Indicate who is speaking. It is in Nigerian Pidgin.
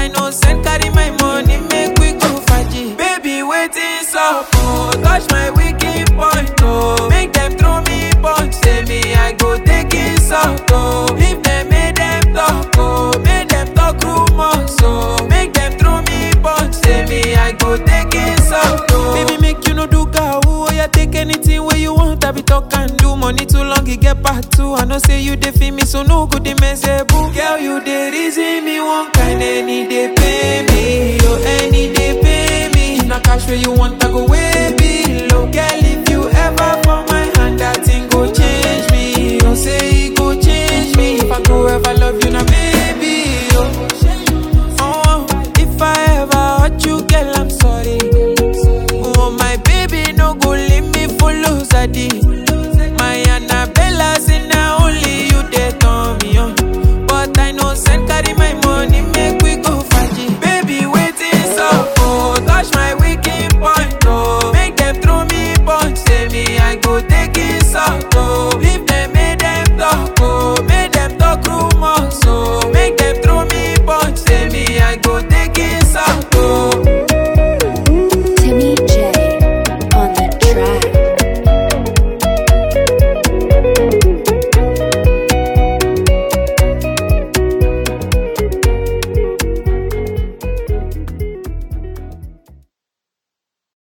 Speaker 1: I know send carry my money, make we go faji. Baby, waiting up, oh, touch my wicked point, oh. Make them throw me punch, say me I go take it out, oh. Leave them, make them talk, oh. Make them talk rumors, oh. Make them throw me punch, say me I go take it out, oh. Baby, make you no do gawu, oh yeah, take anything where you want, I be talk and do. Money too long, it get part two. I know say you dey feel me, so no good, they mess boo. Girl, you dey reason me one kind any